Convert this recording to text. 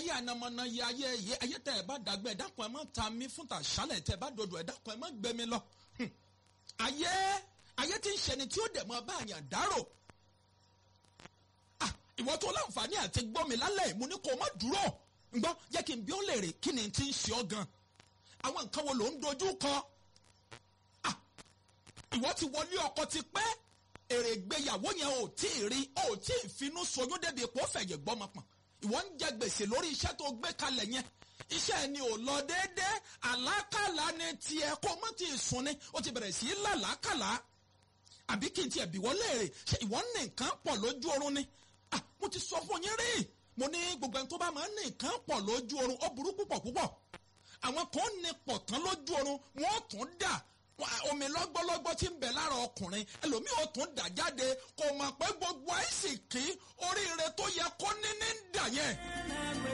ayé anamọ́nà yẹ ayé yẹ ayé tẹ ẹ bá dàgbẹ́ ẹ dákun ẹ má ta mí fún tàṣálẹ̀ tẹ ẹ bá dodo ẹ dákun ẹ má gbé mi lọ. Hmm. ayé ayé tí ń ṣẹni tí ó dẹ̀ mọ́ bá àyàn dárò. Ah, ìwọ tó láǹfààní àti gbọ́ mi lálẹ́ mo ní kó o má dúró ǹgbọ́n jẹ́ kí n bí ó lè rè kí ni ti ń ṣe ọ́ gan. àwọn nǹkan wo ló ń dojú kọ? Ah, ìwọ ti wọlé ọkọ ti pẹ́ èrè ìgbéyàwó yẹn ò tí ì rí ò tí ì finú soyún débi ipò fẹ̀yẹ̀ gbọ́mọ pọ̀n ìwọ ń jẹ gbèsè lórí iṣẹ́ tó gbé kalẹ̀ yẹn iṣẹ́ ni ò lọ déédéé àlákàlà ni tiẹ̀ kó mọ́ ti sùn ni ó ti bẹ̀rẹ̀ sí í làlákàlà àbí kí n tiẹ̀ bí wọ́n léèrè ṣe ìwọ ń ní nǹkan pọ̀ lójú oorun ni ah mo ti sọ fún yín rí mo ní gbogbo ẹni tó bá máa ń ní nǹkan pọ̀ lójú oorun ó burú púpọ̀ púpọ̀ àwọn kan ní pọ̀ tán lójú oorun wọ́n tún dà omi lọ́gbọ́lọ́gbọ́ tí ń bẹ lára ọkùnrin ẹlòmíì ò tún dà jáde kò mọ̀ pé gbogbo àìsìkí oríire tó yẹ kó ní ní dà yẹn.